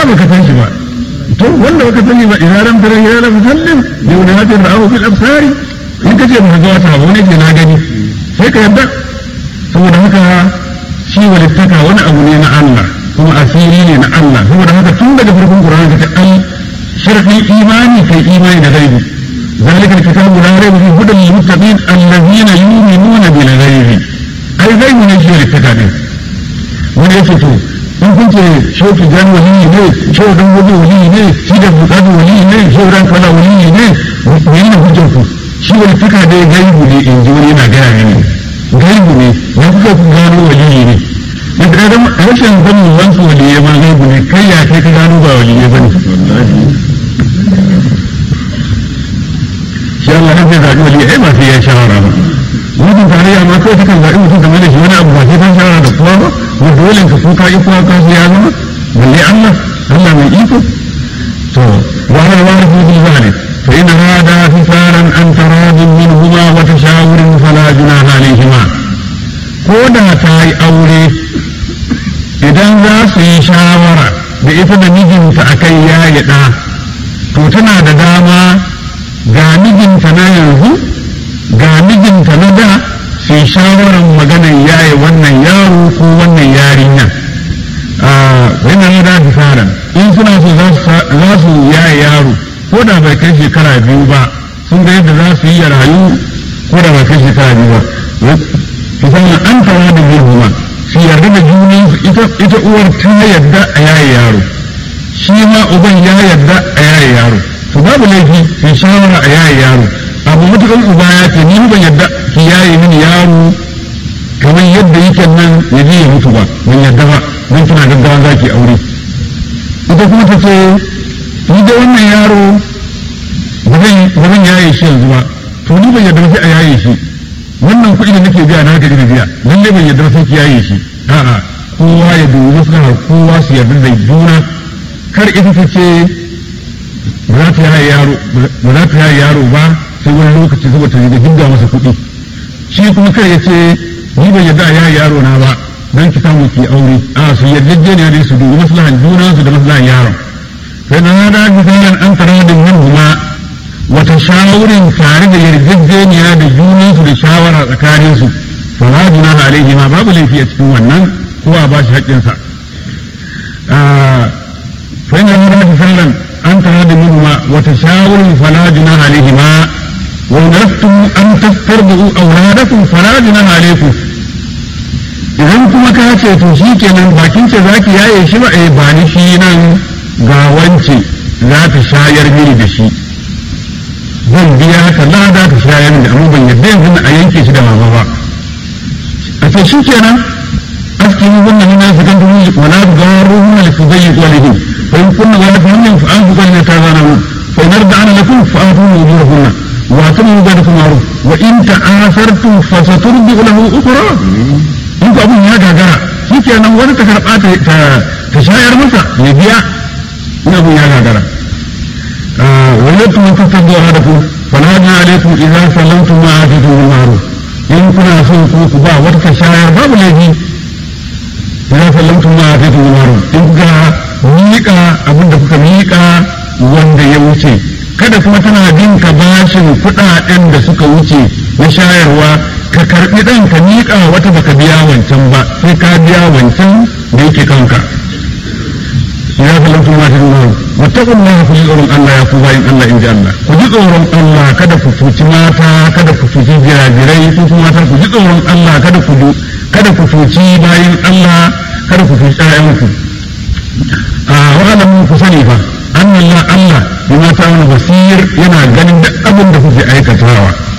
baka san shi ba to wanda baka sani ba idan ram tara hilala musallim bi wani ra'ahu fil absari in kace ba ga wata ba wani ke na gani sai ka yadda saboda haka shi walittaka wani abu ne na Allah kuma asiri ne na Allah saboda haka tun daga farkon Qur'ani ka ai sharadin imani kai imani da gaibi ذلك الكتاب لا ريب فيه هدى للمتقين الذين يؤمنون بالغيب اي غيب ne shi walittaka ne wani ya fito in kun ce shoki jan wali ne shodan wali wali ne shi da bukatu wali ne shodan kala wali ne ne ne hujjar ku shi walittaka dai gaibu ne in ji wani yana gaya mini gaibu ne ya kuka ku gano wali ne da adam rashin sanin wansu wali ya ma gaibu ne kai ya kai ka gano ba wali ya bane shi Allah ne zai zaɓi wali ai ba sai ya shawara ba mutum tarayya ma kawai takan zaɓi mutum game da shi wani abu ba sai ta shawara da kowa ba wa dole ka kuka yi kuwa ka ya zama balle Allah Allah mai iko to wa hal warithu bil zalik fa in hada fisaran an taradin minhuma wa tashawurin fala junaha alayhima ko da ta yi aure idan za su yi shawara da ita da mijinta akai ya yi ɗa to tana da dama ga mijinta na yanzu ga mijinta na da su yi shawarar maganar yaye wannan yaro ko wannan yarinya yana yi da fisaran in suna so za su yaye yaro ko da bai kai shekara biyu ba sun ga yadda za su yi ya rayu ko da bai kai shekara biyu ba fisaran an tawa da girma su yarda da junin ita uwar ta yarda a yaye yaro shi ma uban ya yarda a yaye yaro to babu laifi su shawara a yaye yaro abu mutukan uba ya ce ni ban yadda ki yaye mini yaro kamar yadda yake nan ya je ya mutu ba ban yadda ba don kina gaggawa za ki aure ita kuma ta ce ni da wannan yaro ba zan yaye shi yanzu ba to ni ban yadda ba sai a yaye shi wannan kuɗi da nake biya na haka ina biya lalle ban yadda ba sai ki yaye shi a'a kowa ya dubi maslahar kowa su yarda da juna kar ita ta ce ba za ta yaye yaro ba za ta yaye yaro ba sai wani lokaci saboda ta da hinga masa kuɗi shi kuma kai ya ce ni ban yarda ya yaro na ba dan ki samu ki aure a su yarjejeniya ne su dubi maslahan juna su da maslahan yaron sai na da misalan an tara da min huma wata shawarin tare da yarjejeniya da juna su da shawara tsakanin su fa la junaha alaihi ma babu laifi a cikin wannan kowa ba shi haƙƙinsa fa inna da misalan an tara da min huma wata shawarin fala junaha alaihi ma ونفتم أن تسترضعوا أولادكم فلا جناح عليكم idan kuma ka ce to shi kenan bakin ce zaki yaye shi ba eh ba ni shi nan ga wance za ta shayar mini da shi zan biya ka lada ta shayar mini amma ban yadda yanzu a yanke shi da mama ba a ce shi kenan aski ni wannan ni na sakan da miji wala garu huna li fudayi walihim fa in kunna wala fa hannun fa an fuqalna ta zana mu fa in arda'ana lakum fa atu wujurahunna واعتمروا ذلك معروف وإن تعاثرتم فسترضع له أخرى in ku abin ya gagara shi kenan wani ta karɓa ta shayar masa ya biya in abin ya gagara wani tuma ta tabbawa da ku fala na alaikum idan sallamtum ma atitu bil ma'ruf in kuna son ku ku ba wata ta shayar babu laifi idan sallamtum ma atitu bil ma'ruf in kuka miƙa abin da kuka miƙa wanda ya wuce kada kuma tana bin ka bashin kuɗaɗen da suka wuce na shayarwa ka karɓi ɗan ka miƙa wata baka biya wancan ba sai ka biya wancan da yake kanka ya fi lafi ma shirin nan wataƙun na ku ji tsoron Allah ya ku bayan Allah in ji Allah ku ji tsoron Allah kada ku cuci mata kada ku cuci jirajirai ku kuma mata ku ji tsoron Allah kada ku kada ku cuci bayan Allah kada ku cuci ƴaƴanku a wa'alamu ku sani fa annan Allah bima ta'malu basir yana ganin duk abin da kuke aikatawa